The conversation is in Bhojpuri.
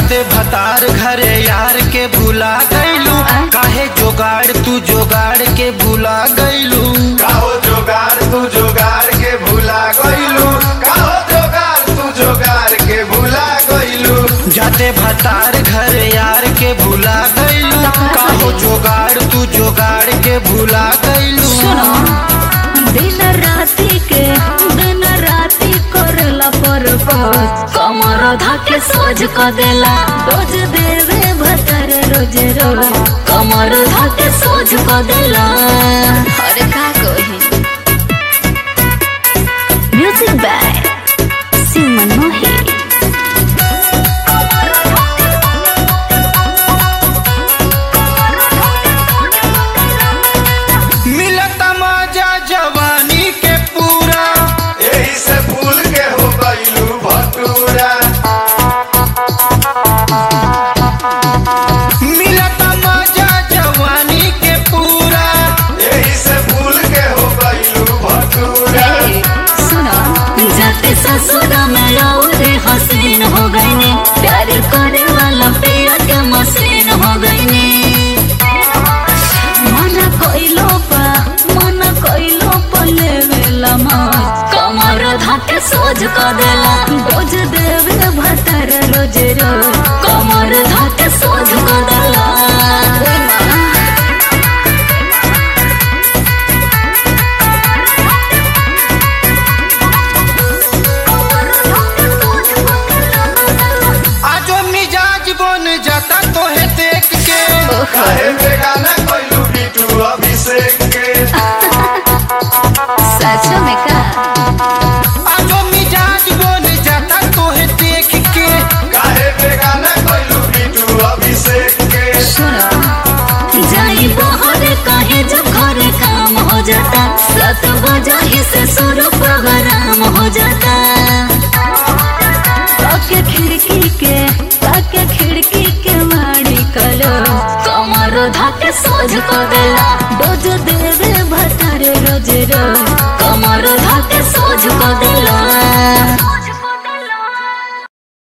जाते भतार घरे यार के भुला गईलू काहे जोगाड़ तू जोगाड़ के भुला गईलू काहो जोगार तू जोगार के भूला गइलू काहो जोगार तू जोगार के भूला गइलू जाते भतार घरे यार के भुला गईलू काहो जोगाड़ तू जोगाड़ के भुला गईलू सुनो दिन राति के दिन राति करला पर कमर धाके सोज क देला रोज देवे भतर रोज रोज कमर धाके सोज क देला अरे का कही म्यूजिक बाय सिमन मोही मिलत मजा जवानी के पूरा यही से भूल के हो गइलू भटूरा मिलत मजा जवानी के पूरा यही से भूल के हो गइलू भटूरा सुनो जाते ससुर में रे हसीन हो गईनी प्यार करे वाला पिया के मशीन हो गईनी मन कोइलो पा मन कोइलो पा लेवेला मौज कमर धाके सोज क देला रोज देवे भतर रोज रोज कमर धाके सोज क देला आजो मिजाज बन जाता तोहे देख के काहे बेगाना गइलू बिटू अभिषेक के सच में का आजो मिजाज बन जाता तोहे देख के काहे बेगाना गइलू बिटू अभिषेक के सुनो जाई बहरे कहे जब घरे काम हो जाता सत बजा ही से शुरू प्रोग्राम हो जाता ताके खिड़की के ताके खिड़की के माड़ी कलो कमर धाके सोझ को देला डोज दे